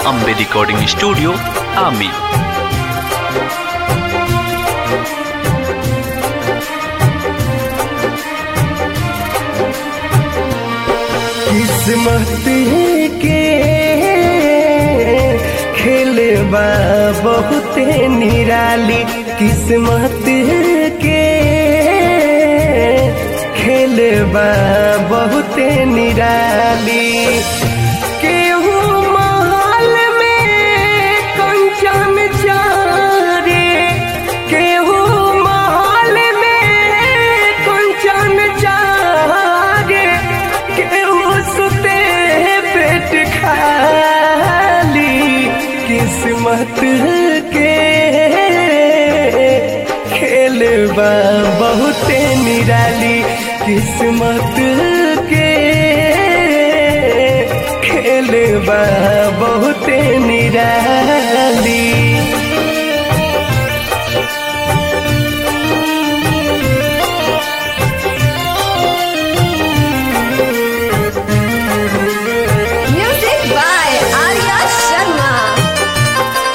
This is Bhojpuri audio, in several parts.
अम्बे रिकॉर्डिंग स्टूडियो आमी किस्मत के खेल बा बहुते निराली किस्मत के खेल बा बहुते निराली केहू महल में कंचन चारे केहू महल में कंचन चारे केहू सुते पेट खाली किस्मत के खेल बा बहुते निराली किस्मत के खेल बा बहुते निराली Music by Arya Sharma.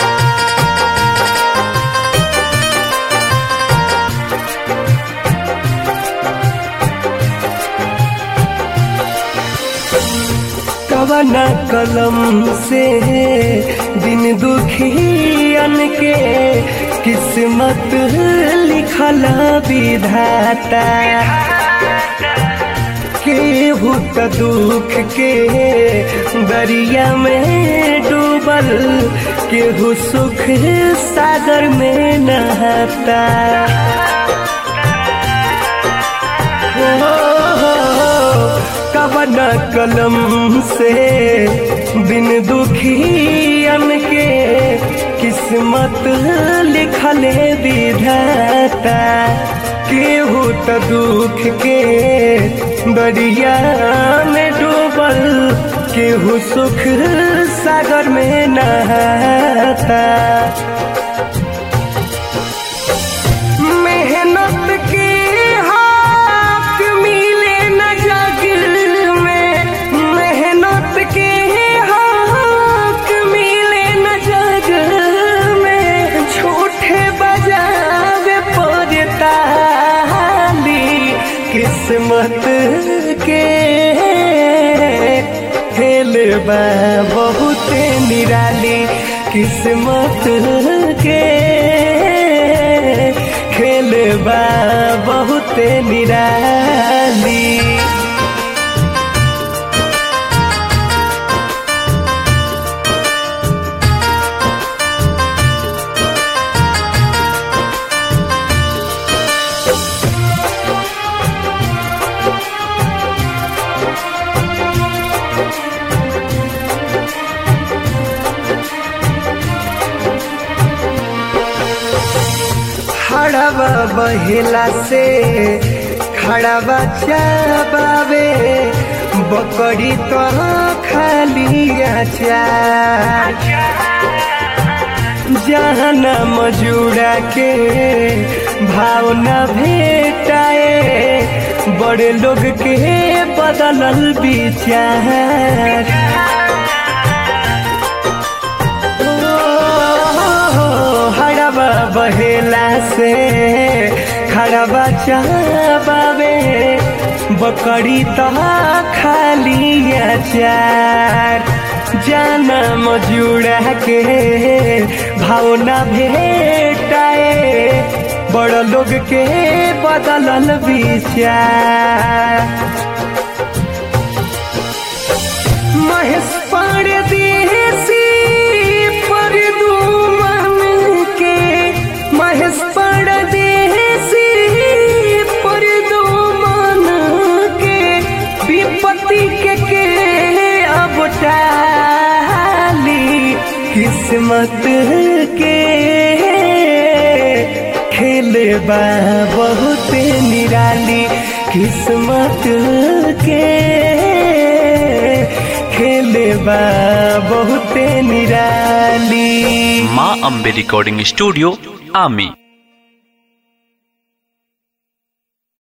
कवना कलम से दिन दुखियन के किस्मत लिखल विधाता केहू त दुख के दरिया में डूबल केहू सुख सागर में नहाता कवन कलम से बिन दुखियन के किस्मत लिखले विधाता केहू त दुख के दरिया में डूबल केहू सुख सागर में नहाता मेहनत के हाथ मिले न जग में मेहनत के हाथ मिले न जग में झूठे बजावे पड़ता किस्मत के खेल बा बहुत निराली किस्मत के खेल बा बहुत निराली खड़ावा बहेला से खड़ावा चाबावे बकरी तो खाली आचार जहाना मजूरा के भावना भेटाए बड़े लोग के बदलल विचार हड़बा बहेला से खड़बा चाबावे बकरी तो खाली अचार जाना मजूरा के भावना भेटाए बड़ लोग के बदलल विचार महेश परदेसी पर दुमन के महेश परदेसी पर दुमन के विपत्ति के के अब टाली किस्मत के खेल बा बहुत निराली किस्मत के खेल बा बहुत निराली माँ अम्बे रिकॉर्डिंग स्टूडियो आमी